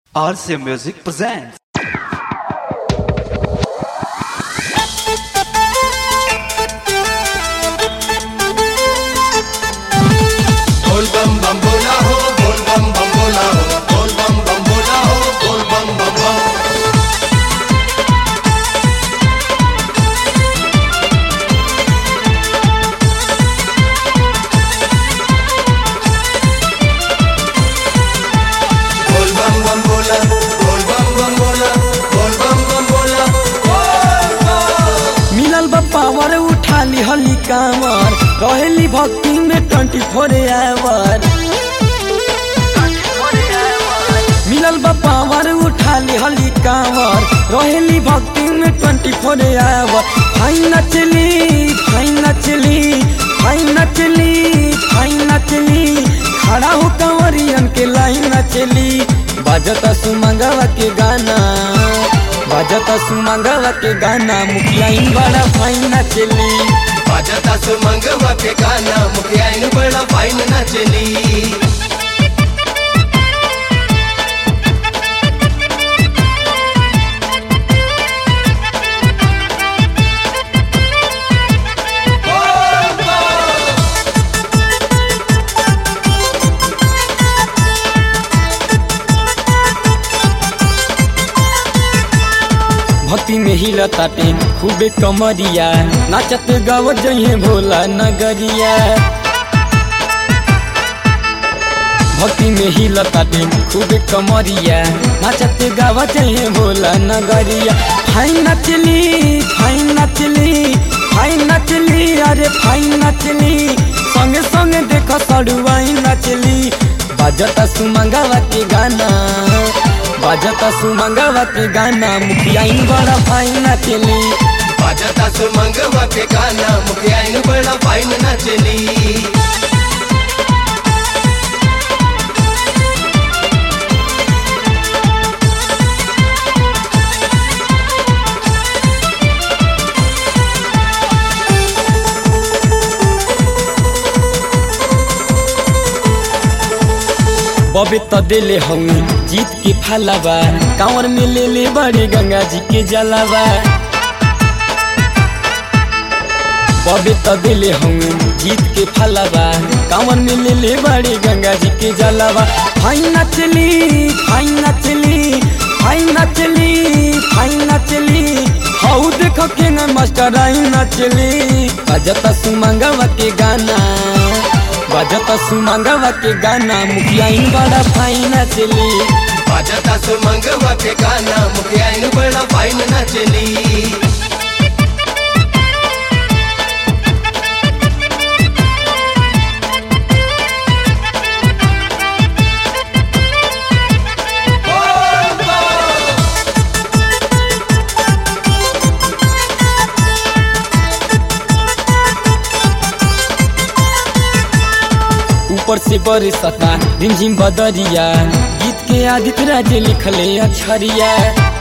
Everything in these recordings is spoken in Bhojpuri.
RC Music presents. बोल बम बम बोला हो बोल बम बम बोला हो बोल बम बम बोला हो बोल बम बम बम बोल बम बम बोला बोल बम बम बोला बोल बम बम बोला बोल बम मिलल बा पावर उठा ली हली कांवर रहेली भक्ति में ट्वेंटी फोर आवर मिलल बा पावर उठा ली हली कांवर रहेली भक्ति में ट्वेंटी फोर आवर फाइन नचली फाइन नचली फाइन नचली फाइन नचली खड़ा हो कंवरियन के लाइन नचली बाजता सुमंगवा के गाना बाजता सुमंगवा के गाना मुखिया इन बड़ा फाइन नचली बाजता सुमंगवा के गाना मुखिया इन बड़ा फाइन नचली भक्ति में हिला ताटे खूबे कमरिया नाचत गाव जइहे भोला नगरिया भक्ति में हिला ताटे खूबे कमरिया नाचत गाव जइहे भोला नगरिया फाइन नचली फाइन नचली फाइन नचली अरे फाइन नचली संगे संगे देख सड़ुआई नचली बाजता सुमंगवा के गाना बाजता सुमंगवा के गाना मुखिया इन बड़ा फाइन नचली बाजता सुमंगवा के गाना मुखिया इन बड़ा फाइन नचली बबे त देले हूँ जीत के फलावा कांवर में ले ले बड़े गंगा जी के जलावा बबे त देले हूँ जीत के फलावा कांवर में ले ले बड़े गंगा जी के जलावा फाइन नचली फाइन नचली फाइन नचली फाइन नचली हाउ देखो के न मास्टर आई नचली बजता सुमंगवा के गाना बजता सुमंगवा के गाना मुखिया इन बड़ा फाइन नचली बाजता सुमंगवा के गाना मुखिया इन बड़ा फाइन नचली ऊपर से बरसता रिमझिम बदरिया गीत के आदित्य राज लिखले अछरिया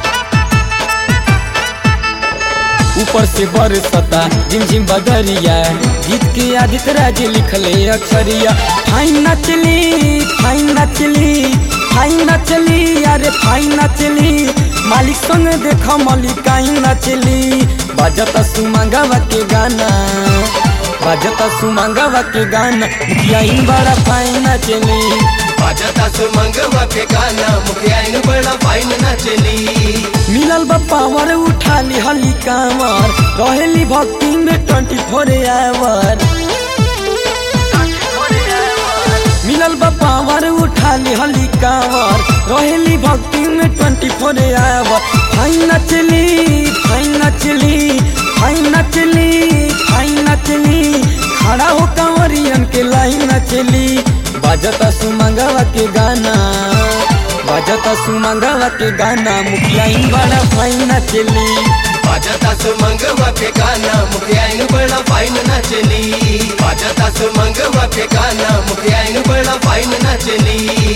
ऊपर से बरसता रिमझिम बदरिया गीत के आदित्य राज लिखले अक्षरिया फाइन नचली फाइन नचली फाइन नचली अरे फाइन नचली मालिक संग देख मलिकाइन नचली बजता सुमंगवा के गाना बजता सुमंगवा के गाना मुखिया इन बड़ा फाइन नचली बाजता सुमंगवा के गाना मुखिया इन बड़ा फाइन नचली मिलल बा पावर उठा ली हली कांवर रहेली भक्ति में ट्वेंटी फोर आवर मिलल बा पावर उठा ली हली कांवर रहेली भक्ति में ट्वेंटी फोर आवर फाइन नचली फाइन नचली फाइन नचली फाइन नचली खड़ा हो कंवरियन के लाइन नचली बाजता सुमंगवा के गाना बाजता सुमंगवा के गाना मुखिया इन बड़ा फाइन नचली बाजता सुमंगवा के गाना मुखिया इन बड़ा फाइन नचली बाजता सुमंगवा के गाना मुखिया इन बड़ा फाइन नचली